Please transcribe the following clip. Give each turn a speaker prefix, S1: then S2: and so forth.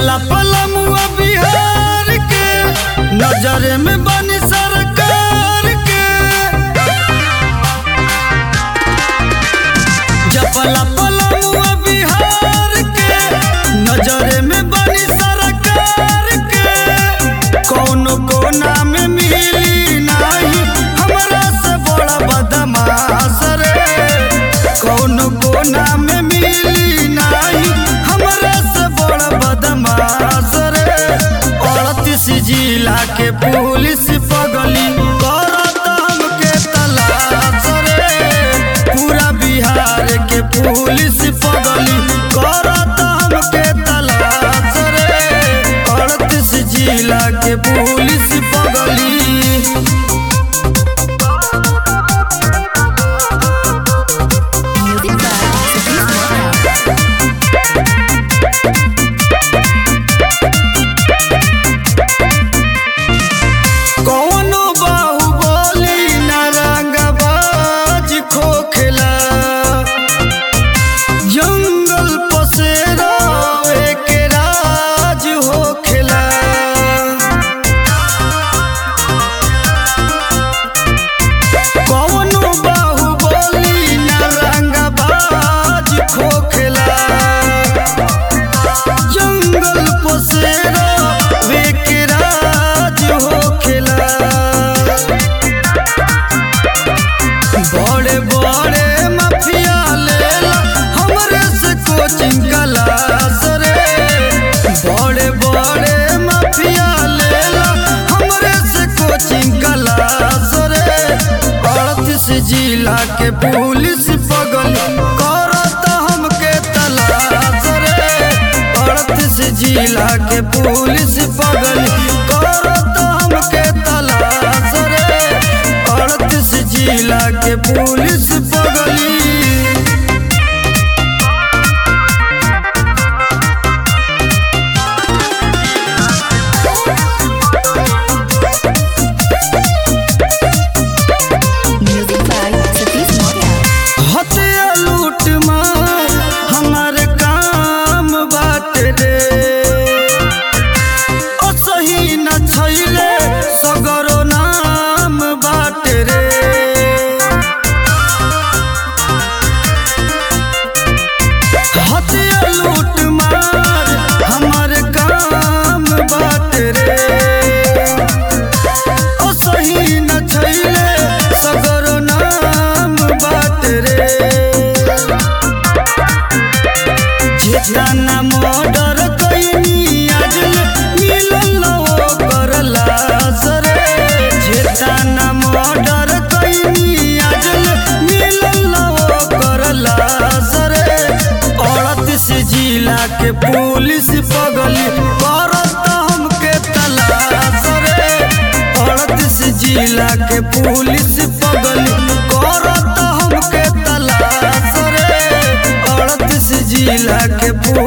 S1: चपला पलमुआ बिहार के नजर में बनी सरकार के चपला पलमुआ बिहार के नजर में बनी सरकार के कौनो कोना में मिली नाही हमरा से बड़ा बदमाश रे कौनो कोना में मिली नाही हमरा से बड़ा बदमाश रे अड़तीस जिला के पुलिस पगली करत हमके तलाश रे पूरा बिहार के पुलिस पगली करत हमके तलाश रे अड़तीस जिला के पुलिस पगली
S2: Music by Satish Mehta.
S1: कौनो बाहुबली न रंगबाज खोखला जंगल पसेरा के राज होखेला कौनो बाहुबली न रंगबाज खोखला जंगल पसेरा के राज होखेला बड़े बड़े माफिया लेला हमरे से कोचिंग क्लास रे बड़े बड़े माफिया लेला हमरे से कोचिंग क्लास रे अड़तीस जिला के पुलिस पगल करत हमके तलाश रे अड़तीस जिला के पुलिस पगल करत हमके तलाश रे अड़तीस जिला के पुलिस पगली
S2: Music by Satish Mehta.
S1: हत्या लूट मार हमारे काम बात रे असही न छैले सगरो नाम बाट रे हत्या लूट मार हमारे काम बात रे ओ सही न छैले सगरो नाम बाट रे जेतना मर्डर कैनी आज मिलल ओकर लाश रे जेतना मर्डर कैनी आज मिलल ओकर लाश रे अड़तीस जिला के पुलिस पगली करत हमके तलाश रे अड़तीस जिला के पुलिस पगली करत हमके तलाश रे अड़तीस जिला के पुलिस